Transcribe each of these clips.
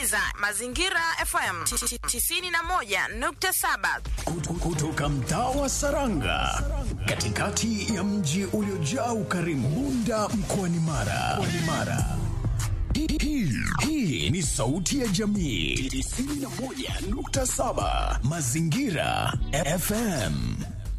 unasikiliza Mazingira FM 91.7 kutoka mtaa wa Saranga katikati ya mji uliojaa ukarimu Bunda mkoani Mara. Mkoani Mara. Hii- hii- Hii ni sauti ya jamii 91.7 Mazingira FM.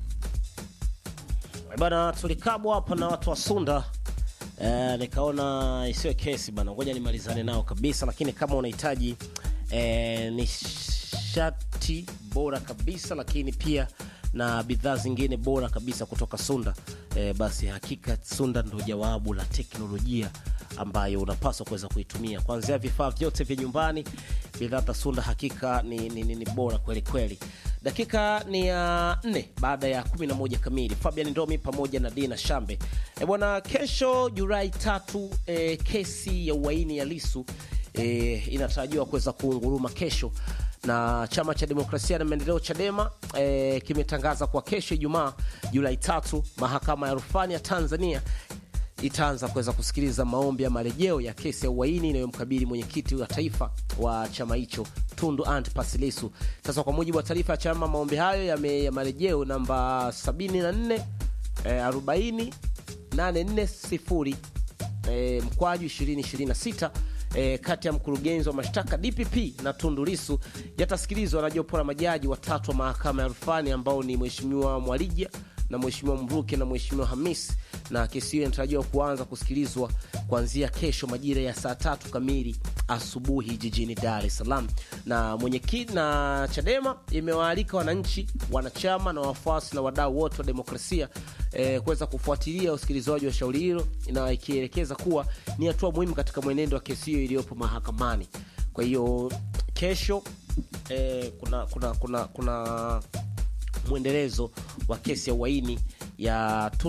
bana tulikabwa hapa na watu wa Sunda eh, nikaona isiwe kesi bana, ngoja nimalizane nao kabisa, lakini kama unahitaji eh, nishati bora kabisa, lakini pia na bidhaa zingine bora kabisa kutoka Sunda eh, basi hakika Sunda ndo jawabu la teknolojia ambayo unapaswa kuweza kuitumia kuanzia vifaa vyote vya nyumbani. Bidhaa za Sunda hakika ni, ni, ni, ni bora kweli kweli. Dakika ni ya nne baada ya 11 kamili. Fabian Ndomi pamoja na Dina Shambe. E bwana, kesho Julai tatu, e, kesi ya uhaini ya Lisu e, inatarajiwa kuweza kuunguruma kesho na chama cha demokrasia na maendeleo Chadema e, kimetangaza kwa kesho Ijumaa Julai tatu, mahakama ya rufani ya Tanzania itaanza kuweza kusikiliza maombi ya marejeo ya kesi ya uhaini inayomkabili mwenyekiti wa taifa wa chama hicho Tundu Antipas Lissu. Sasa kwa mujibu wa taarifa ya chama, maombi hayo yame- ya marejeo namba 74 eh, 40 840 eh, mkwaju 2026 eh, kati ya mkurugenzi wa mashtaka DPP na Tundu Lissu yatasikilizwa na jopo la majaji watatu wa mahakama ya rufani ambao ni Mheshimiwa Mwalija na Mheshimiwa Mruke na Mheshimiwa Hamis, na kesi hiyo inatarajiwa kuanza kusikilizwa kuanzia kesho majira ya saa tatu kamili asubuhi jijini Dar es Salaam. Na mwenyekiti na Chadema imewaalika wananchi, wanachama na wafuasi na wadau wote wa demokrasia eh, kuweza kufuatilia usikilizwaji wa shauri hilo, na ikielekeza kuwa ni hatua muhimu katika mwenendo wa kesi hiyo iliyopo mahakamani. Kwa hiyo kesho eh, kuna kuna kuna kuna mwendelezo wa kesi ya uhaini ya